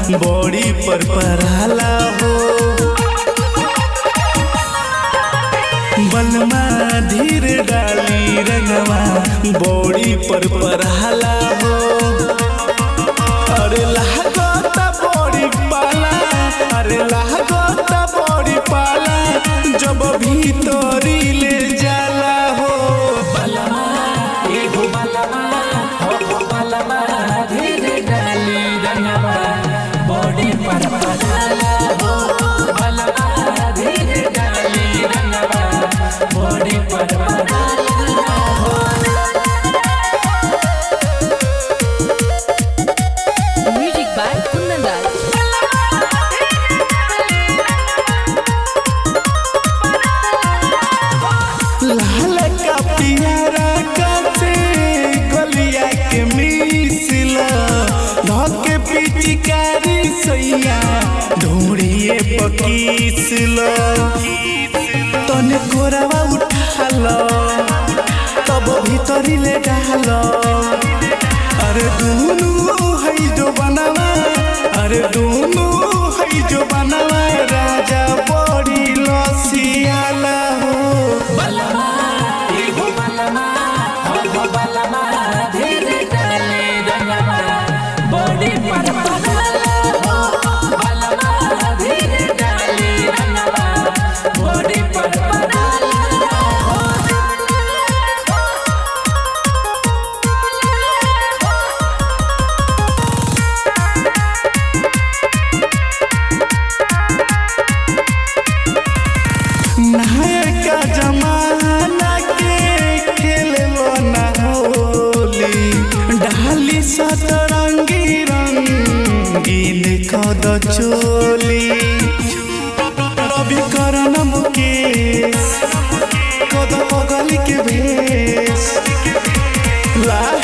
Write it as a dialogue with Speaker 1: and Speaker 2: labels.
Speaker 1: बड़ी पर पराला हो बलमा धीर डाली रंगवा बड़ी पर पराला हो अरे लागता बड़ी पाला अरे लागता बड़ी पाला जब भीतरी ले जाला हो
Speaker 2: बलमा एगो बलमा हो हो बलमा धीरे डाली रंगवा बॉडी पर पड़ाला हो बलमा धीरे डाली रंगवा बॉडी पर पड़ाला हो
Speaker 3: Music by Kundan Das.
Speaker 1: लाल का पियारा काटे गलिया के मिसिला धके पिचकारी सैया ढूंढिए पकीसला तने कोरावा उठाल तब भीतरी ले डाल अरे दुनु है जो बनावा अरे दुनु है जो बनावा राजा बड़ी लसियाला हो
Speaker 2: बलमा एगो बलमा हो हो बलमा धीरे डाली रंगवा बॉडी पर पड़ाला हो बलमा धीरे डाली रंगवा बॉडी पर पड़ाला हो
Speaker 1: नहायका जमाना के खेललो ना होली डाली सतरंगी रंगीन कद चोली रवि करण मुकेश कद बगल के भेष लाल